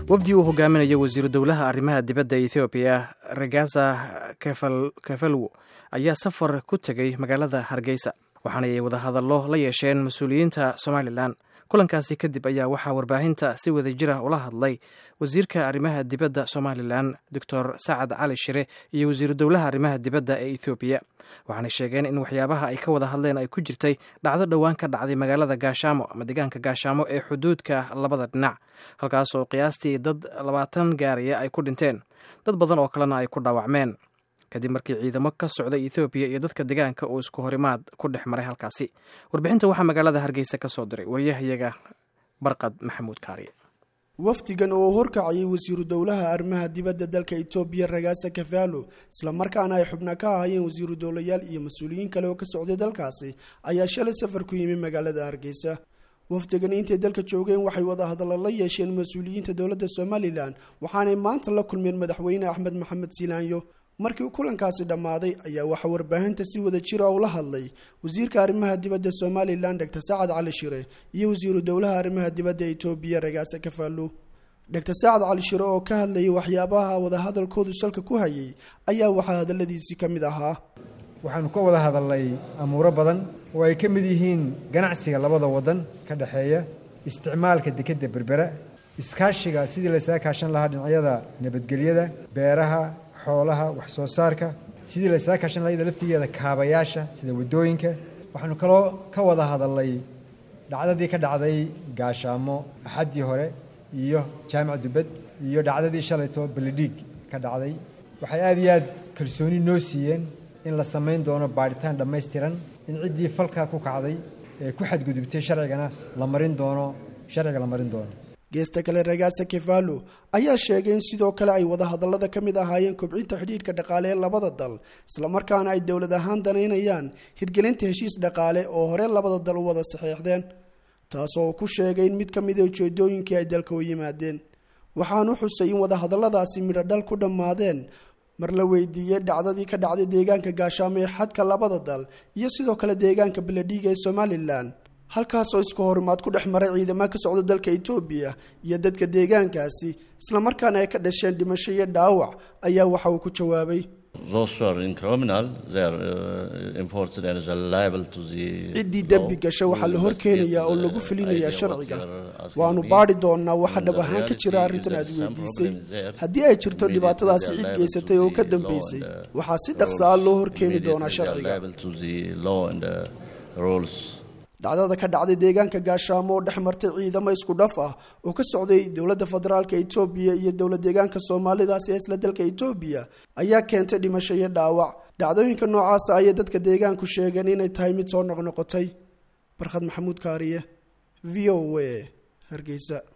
wafdi uu hogaaminayo wasiiru dowlaha arrimaha dibadda ethoobiya regaza kefalwo ayaa safar ku tegey magaalada hargeysa waxaana ay wadahadallo la yeesheen mas-uuliyiinta somalilan kulankaasi kadib ayaa waxaa warbaahinta si wada jira ula hadlay wasiirka arrimaha dibadda somalilan doctor sacad cali shire iyo wasiiru dowlaha arrimaha dibadda ee ethoobiya waxaanay sheegeen in waxyaabaha ay ka wada hadleen ay ku jirtay dhacdo dhowaan ka dhacday magaalada gaashaamo ama deegaanka gaashaamo ee xuduudka labada dhinac halkaas oo qiyaastii dad labaatan gaaraya ay ku dhinteen dad badan oo kalena ay ku dhaawacmeen kadib markii ciidamo ka socda ethoobiya iyo dadka deegaanka uu isku horimaad ku dhex maray halkaasi warbixinta waxaa magaalada hargeysa ka soo diray waryahayaga barqad maxamuud kaariye wafdigan oo horkacayay wasiiru dowlaha arrimaha dibadda dalka etoobiya ragaasa kafaalo islamarkaana ay xubna ka ahaayeen wasiiru dowlayaal iyo mas-uuliyiin kale oo ka socday dalkaasi ayaa shalay safar ku yimi magaalada hargeysa wafdigan intay dalka joogeen waxay wada hadalla la yeesheen mas-uuliyiinta dowladda somalilan waxaanay maanta la kulmeen madaxweyne axmed maxamed silaanyo markii kulankaasi dhammaaday ayaa waxaa warbaahinta si wada jira ula hadlay wasiirka arrimaha dibadda somalilan doctor sacad cali shire iyo wasiiru dowlaha arrimaha dibadda etoobiya ragaasa kafaalo doctor sacad cali shire oo ka hadlayay waxyaabaha wadahadalkoodu salka ku hayay ayaa waxaa hadalladiisii ka mid ahaa waxaanu ka wada hadalnay amuuro badan oo ay ka mid yihiin ganacsiga labada waddan ka dhexeeya isticmaalka dekedda berbera iskaashiga sidii laysaga kaashan lahaa dhinacyada nabadgelyada beeraha xoolaha wax soo saarka sidii laysaga kaashan lahaa iyada laftigeeda kaabayaasha sida waddooyinka waxaanu kaloo ka wada hadalnay dhacdadii ka dhacday gaashaamo axaddii hore iyo jaamac dubad iyo dhacdadii shalayto beledhiig ka dhacday waxay aada iyo aad kalsooni noo siiyeen in la samayn doono baadhitaan dhammaystiran in ciddii falkaa ku kacday ee ku xadgudubtay sharcigana la marin doono sharciga la marin doono geesta kale ragaasa kefalo ayaa sheegay in sidoo kale ay wadahadallada ka mid ahaayeen kobcinta xidhiidhka dhaqaale ee labada dal islamarkaana ay dowlad ahaan danaynayaan hirgelinta heshiis dhaqaale oo hore labada dal u wada saxeexdeen taasoo ku sheegay in mid ka mida ujeedooyinkii ay dalka u yimaadeen waxaanu xusay in wadahadalladaasi midho dhal ku dhammaadeen mar la weydiiyey dhacdadii ka dhacday deegaanka gaashaamo ee xadka labada dal iyo sidoo kale deegaanka beledhiiga ee somalilan halkaasoo isku horimaad ku dhex maray ciidamo ka socda dalka etoobiya iyo dadka deegaankaasi islamarkaana ay ka dhasheen dhimasho iyo dhaawac ayaa waxa uu ku jawaabay ciddii dembi gasha waxaa la horkeenayaa oo lagu fulinayaa sharciga waanu baadhi doonnaa waxa dhab ahaan ka jira arrintan aad weydiisay haddii ay jirto dhibaatadaasi cid geysatay oo ka dambeysay waxaa si dhaqsa ah loo horkeeni doonaa sharciga dhacdada ka dhacday deegaanka gaashaamo oo dhex martay ciidamo isku dhaf ah oo ka socday dowladda federaalka etoobiya iyo dowlad deegaanka soomaalidaas ee isla dalka etoobiya ayaa keentay dhimasho iyo dhaawac dhacdooyinka noocaasa ayay dadka deegaanku sheegeen inay tahay mid soo noqnoqotay barkhad maxamuud kaariye v o a hargeysa